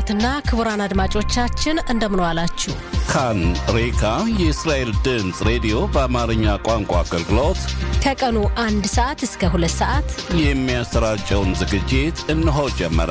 ክቡራትና ክቡራን አድማጮቻችን እንደምን ዋላችሁ። ካን ሬካ የእስራኤል ድምፅ ሬዲዮ በአማርኛ ቋንቋ አገልግሎት ከቀኑ አንድ ሰዓት እስከ ሁለት ሰዓት የሚያሰራጨውን ዝግጅት እነሆ ጀመረ።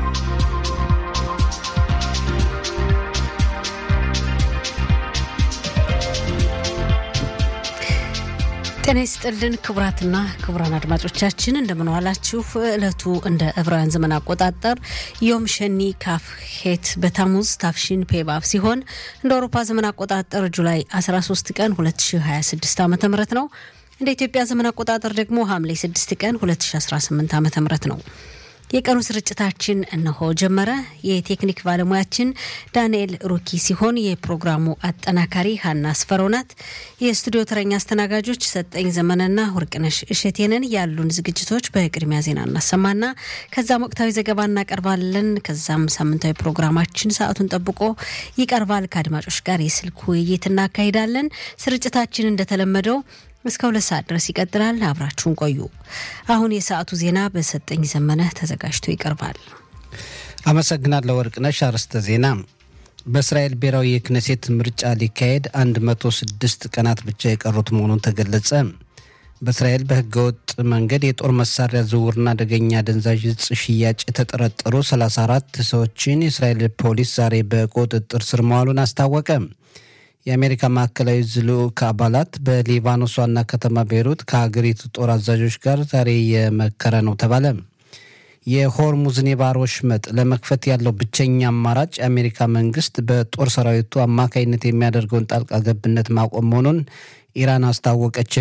ጤና ይስጥልን ክቡራትና ክቡራን አድማጮቻችን እንደምን ዋላችሁ። ዕለቱ እንደ ዕብራውያን ዘመን አቆጣጠር ዮም ሸኒ ካፍ ሄት በታሙዝ ታፍሺን ፔባብ ሲሆን እንደ አውሮፓ ዘመን አቆጣጠር ጁላይ 13 ቀን 2026 ዓ ም ነው። እንደ ኢትዮጵያ ዘመን አቆጣጠር ደግሞ ሐምሌ 6 ቀን 2018 ዓ ም ነው። የቀኑ ስርጭታችን እነሆ ጀመረ። የቴክኒክ ባለሙያችን ዳንኤል ሩኪ ሲሆን የፕሮግራሙ አጠናካሪ ሀና አስፈረው ናት። የስቱዲዮ ተረኛ አስተናጋጆች ሰጠኝ ዘመንና ወርቅነሽ እሸቴንን። ያሉን ዝግጅቶች በቅድሚያ ዜና እናሰማና ከዛም ወቅታዊ ዘገባ እናቀርባለን። ከዛም ሳምንታዊ ፕሮግራማችን ሰዓቱን ጠብቆ ይቀርባል። ከአድማጮች ጋር የስልክ ውይይት እናካሂዳለን። ስርጭታችን እንደተለመደው እስከ ሁለት ሰዓት ድረስ ይቀጥላል። አብራችሁን ቆዩ። አሁን የሰዓቱ ዜና በሰጠኝ ዘመነ ተዘጋጅቶ ይቀርባል። አመሰግናለሁ ወርቅነሽ። አርዕስተ ዜና በእስራኤል ብሔራዊ የክነሴት ምርጫ ሊካሄድ 106 ቀናት ብቻ የቀሩት መሆኑን ተገለጸ። በእስራኤል በህገወጥ መንገድ የጦር መሳሪያ ዝውውርና አደገኛ አደንዛዥ እጽ ሽያጭ የተጠረጠሩ 34 ሰዎችን የእስራኤል ፖሊስ ዛሬ በቁጥጥር ስር መዋሉን አስታወቀ። የአሜሪካ ማዕከላዊ ልዑክ አባላት በሊባኖስ ዋና ከተማ ቤይሩት ከሀገሪቱ ጦር አዛዦች ጋር ዛሬ የመከረ ነው ተባለ። የሆርሙዝን የባህር ወሽመጥ ለመክፈት ያለው ብቸኛ አማራጭ የአሜሪካ መንግስት በጦር ሰራዊቱ አማካይነት የሚያደርገውን ጣልቃ ገብነት ማቆም መሆኑን ኢራን አስታወቀች።